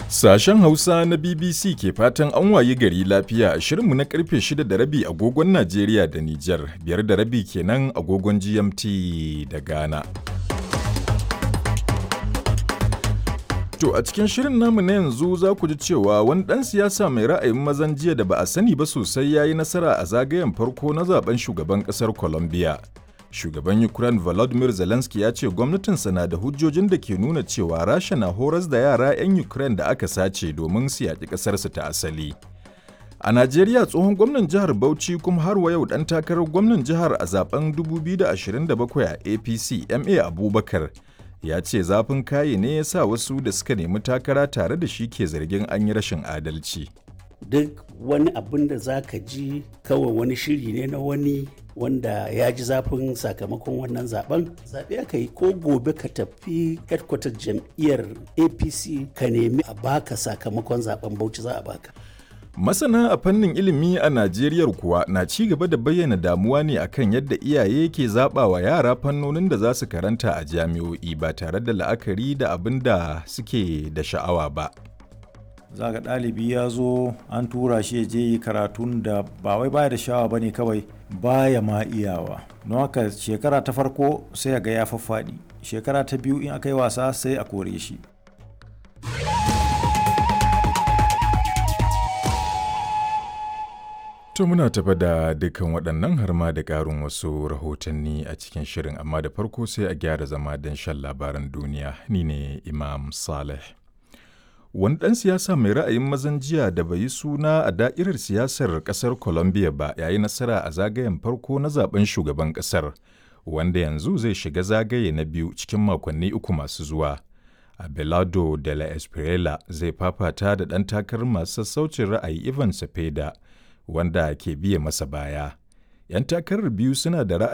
Sashen Hausa na BBC ke fatan an wayi gari lafiya a shirinmu na karfe 6 da rabi agogon Najeriya da Nijar, biyar da rabi kenan agogon GMT da Ghana. To a cikin shirin namu na yanzu za ku ji cewa wani ɗan siyasa mai ra'ayin mazan jiya da ba a sani ba sosai ya yi nasara a zagayen farko na zaben shugaban ƙasar Colombia. Shugaban Ukraine Volodymyr Zelensky ya ce gwamnatinsa na da hujjojin da ke nuna cewa Rasha na horas da yara 'yan Ukraine da aka sace domin su yaƙi ƙasarsu ta asali. A Najeriya tsohon gwamnan jihar Bauchi kuma har wa yau ɗan takarar gwamnan jihar a zaben 2027 a APC MA Abubakar ya ce zafin kaye ne ya sa wasu da suka nemi takara tare da shi ke zargin an yi rashin adalci. duk wani abin da za ka ji kawai wani shiri ne na wani wanda ya ji zafin sakamakon wannan zaben zaɓe aka yi ko gobe ka tafi headquarter jam'iyyar apc ka nemi a baka sakamakon zaben bauchi za a baka Masana a fannin ilimi a Najeriya kuwa na ci gaba da bayyana damuwa ne akan yadda iyaye ke zaɓa wa yara fannonin da za su karanta a jami'o'i ba tare da la'akari da abin da suke da sha'awa ba. za ga ɗalibi ya zo an tura shi ya je yi karatun da ba wai baya da sha'awa ba ne kawai baya ma iyawa don haka shekara ta farko sai ga ya faffaɗi shekara ta biyu in aka yi wasa sai a kore shi To muna tafa da dukkan waɗannan har ma da ƙarin wasu rahotanni a cikin shirin amma da farko sai a gyara zama don shan labaran duniya ni ne Imam Saleh. Wani ɗan siyasa mai ra'ayin mazan jiya da bai yi suna a da'irar siyasar ƙasar Colombia ba ya yi nasara a zagayen farko na zaben shugaban ƙasar, wanda yanzu zai shiga zagaye na biyu cikin makonni uku masu zuwa. Abelardo de la Espriella zai fafata da ɗan takarar masu sassaucin ra'ayi Ivan Cepeda, wanda ke biye masa baya. ‘Yan takarar biyu suna da ra'ayi